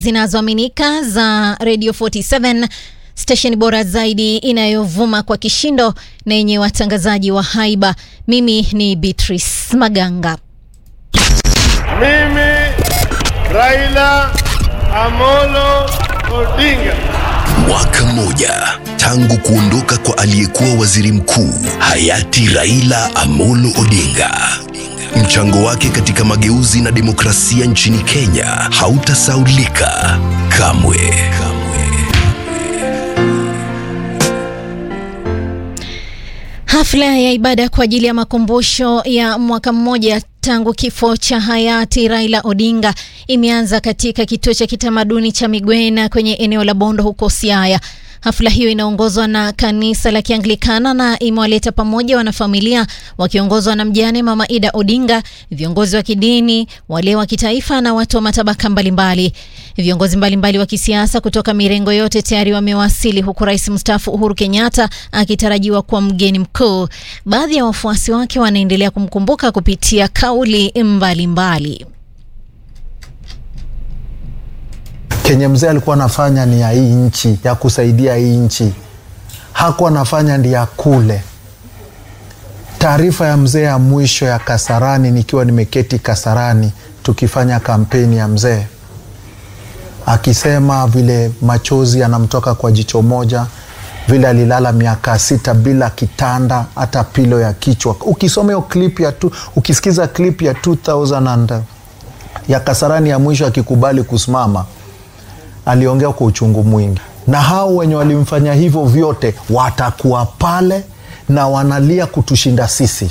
zinazoaminika za Radio 47 stesheni bora zaidi inayovuma kwa kishindo na yenye watangazaji wa haiba. Mimi ni Beatrice Maganga. Mimi Raila Amolo Odinga. Mwaka mmoja tangu kuondoka kwa aliyekuwa waziri mkuu hayati Raila Amolo Odinga. Mchango wake katika mageuzi na demokrasia nchini Kenya hautasaulika kamwe. Hafla ya ibada kwa ajili ya makumbusho ya mwaka mmoja tangu kifo cha hayati Raila Odinga imeanza katika kituo cha kitamaduni cha Migwena kwenye eneo la Bondo huko Siaya. Hafla hiyo inaongozwa na kanisa la Kianglikana na imewaleta pamoja wanafamilia wakiongozwa na mjane Mama Ida Odinga, viongozi wa kidini, wale wa kitaifa na watu wa matabaka mbalimbali. Viongozi mbalimbali wa kisiasa kutoka mirengo yote tayari wamewasili, huku rais mstaafu Uhuru Kenyatta akitarajiwa kuwa mgeni mkuu. Baadhi ya wafuasi wake wanaendelea kumkumbuka kupitia kauli mbalimbali mbali. Kenye mzee alikuwa anafanya ni ya hii nchi, ya kusaidia hii nchi, hakuwa anafanya ndi ya kule. Taarifa ya mzee ya mwisho ya Kasarani, nikiwa nimeketi Kasarani tukifanya kampeni ya mzee, akisema vile machozi yanamtoka kwa jicho moja, vile alilala miaka sita bila kitanda hata pilo ya kichwa. Ukisoma hiyo clip ya tu, ukisikiza clip ya 2000 and, ya Kasarani ya mwisho akikubali kusimama aliongea kwa uchungu mwingi, na hao wenye walimfanya hivyo vyote watakuwa pale na wanalia kutushinda sisi.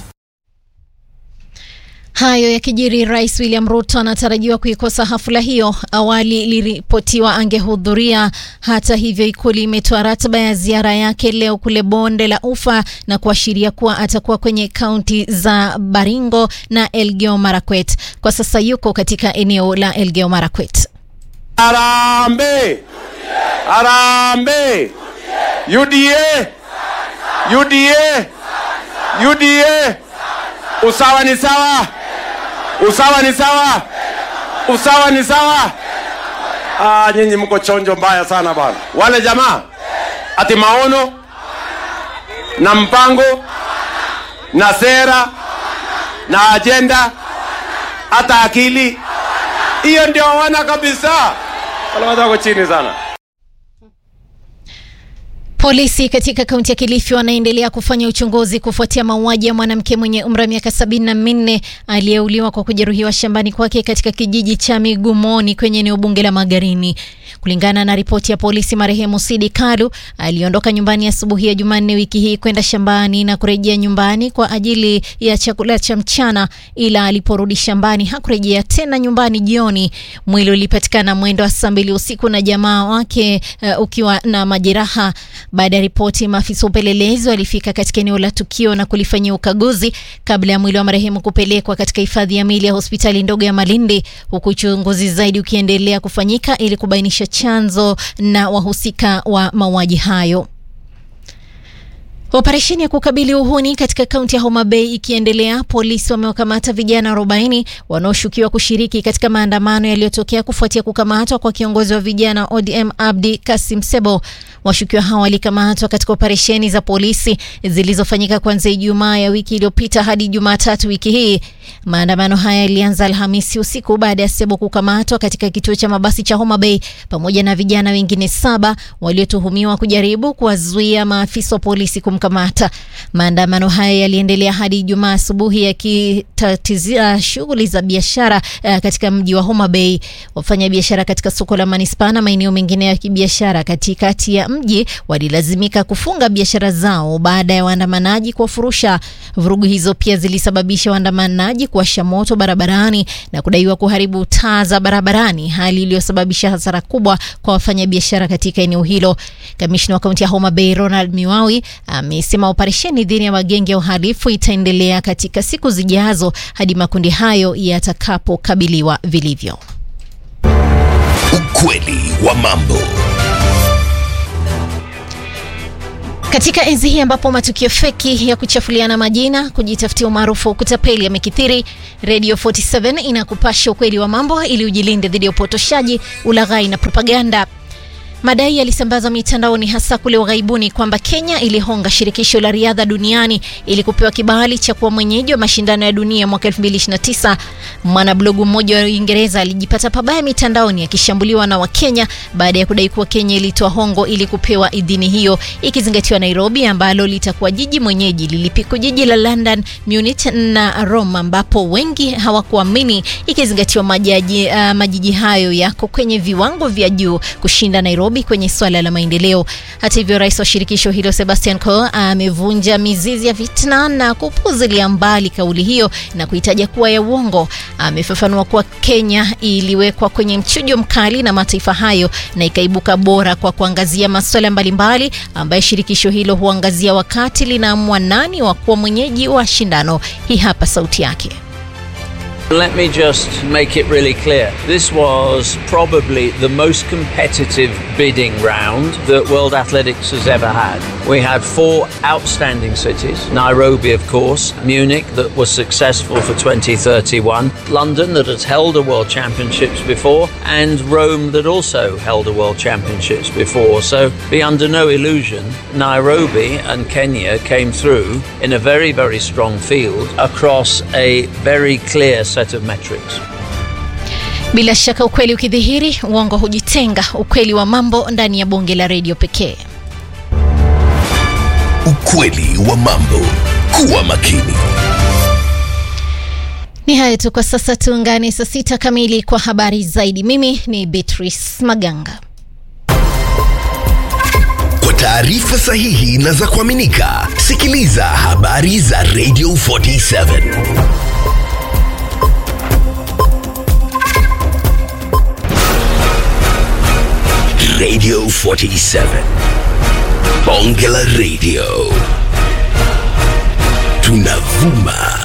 Hayo yakijiri, Rais William Ruto anatarajiwa kuikosa hafla hiyo. Awali iliripotiwa angehudhuria. Hata hivyo, Ikulu imetoa ratiba ya ziara yake leo kule bonde la Ufa na kuashiria kuwa atakuwa kwenye kaunti za Baringo na Elgeyo Marakwet. Kwa sasa yuko katika eneo la Elgeyo Marakwet. Harambee! Harambee! UDA! UDA! UDA! Usawa ni sawa. Usawa ni sawa. Usawa ni sawa. Ah, nyinyi mko chonjo mbaya sana bwana. Wale jamaa ati maono na mpango na sera na ajenda hata akili hiyo ndio hawana kabisa. Wale watu wako chini sana. Polisi katika kaunti ya Kilifi wanaendelea kufanya uchunguzi kufuatia mauaji ya mwanamke mwenye umri wa miaka sabini na minne aliyeuliwa kwa kujeruhiwa shambani kwake katika kijiji cha Migumoni kwenye eneo bunge la Magarini. Kulingana na ripoti ya polisi, marehemu Sidi Kalu aliondoka nyumbani asubuhi ya, ya Jumanne wiki hii kwenda shambani na kurejea nyumbani kwa ajili ya chakula cha mchana, ila aliporudi shambani hakurejea tena nyumbani jioni. Mwili ulipatikana mwendo wa saa mbili usiku na jamaa wake uh, ukiwa na majeraha. Baada ya ripoti, maafisa upelelezi walifika katika eneo la tukio na kulifanyia ukaguzi kabla ya mwili wa marehemu kupelekwa katika hifadhi ya mili ya hospitali ndogo ya Malindi, huku uchunguzi zaidi ukiendelea kufanyika ili kubainisha chanzo na wahusika wa mauaji hayo. Operesheni ya kukabili uhuni katika kaunti ya Homa Bay ikiendelea, polisi wamewakamata vijana 40 wanaoshukiwa kushiriki katika maandamano yaliyotokea kufuatia kukamatwa kwa kiongozi wa vijana ODM Abdi Kasim Sebo. Washukiwa hao walikamatwa katika operesheni za polisi zilizofanyika kuanzia Ijumaa ya wiki iliyopita hadi Jumatatu wiki hii. Maandamano haya yalianza Alhamisi usiku baada ya Sebo kukamatwa katika kituo cha mabasi cha Homa Bay pamoja na vijana wengine saba waliotuhumiwa kujaribu kuwazuia maafisa wa polisi kumkamata. Maandamano haya yaliendelea hadi Ijumaa asubuhi yakitatizia shughuli za biashara uh, katika mji wa Homa Bay. Wafanya biashara katika soko la manispaa na maeneo mengine ya kibiashara katikati ya mji walilazimika kufunga biashara zao baada ya waandamanaji kuwafurusha. Vurugu hizo pia zilisababisha waandamanaji kuwasha moto barabarani na kudaiwa kuharibu taa za barabarani, hali iliyosababisha hasara kubwa kwa wafanyabiashara katika eneo hilo. Kamishna wa kaunti ya Homa Bay Ronald Miwawi amesema operesheni dhidi ya magenge ya uhalifu itaendelea katika siku zijazo hadi makundi hayo yatakapokabiliwa vilivyo. Ukweli wa mambo. Katika enzi hii ambapo matukio feki ya kuchafuliana majina, kujitafutia umaarufu wa kutapeli yamekithiri, Radio 47 inakupasha ukweli wa mambo ili ujilinde dhidi ya upotoshaji, ulaghai na propaganda. Madai yalisambazwa mitandaoni hasa kule ughaibuni kwamba Kenya ilihonga shirikisho la riadha duniani ili kupewa kibali cha kuwa mwenyeji wa mashindano ya dunia mwaka 2029. Mwanablogu mmoja wa Uingereza alijipata pabaya mitandaoni akishambuliwa na Wakenya baada ya kudai kuwa Kenya ilitoa hongo ili kupewa idhini hiyo, ikizingatiwa Nairobi ambalo litakuwa jiji mwenyeji lilipiko jiji la London, Munich na Rome, ambapo wengi hawakuamini, ikizingatiwa majaji, uh, majiji hayo yako kwenye viwango vya juu kushinda Nairobi kwenye swala la maendeleo. Hata hivyo, rais wa shirikisho hilo Sebastian Coe amevunja mizizi ya fitna na kupuzilia mbali kauli hiyo na kuitaja kuwa ya uongo. Amefafanua kuwa Kenya iliwekwa kwenye mchujo mkali na mataifa hayo na ikaibuka bora kwa kuangazia masuala mbalimbali ambayo shirikisho hilo huangazia wakati linaamua nani wa kuwa mwenyeji wa shindano. Hii hapa sauti yake. Let me just make it really clear. This was probably the most competitive bidding round that World Athletics has ever had. We had four outstanding cities Nairobi, of course, Munich, that was successful for 2031, London, that has held a World Championships before, and Rome, that also held a World Championships before. So be under no illusion, Nairobi and Kenya came through in a very, very strong field across a very clear set of metrics. Bila shaka ukweli ukidhihiri, uongo hujitenga. Ukweli wa mambo ndani ya bonge la redio pekee. Ukweli wa mambo. Kuwa makini. Ni hayo tu kwa sasa, tuungane saa sita kamili kwa habari zaidi. Mimi ni Beatrice Maganga. Kwa taarifa sahihi na za kuaminika, sikiliza habari za Radio 47. Radio 47. Bonge la Radio. Tunavuma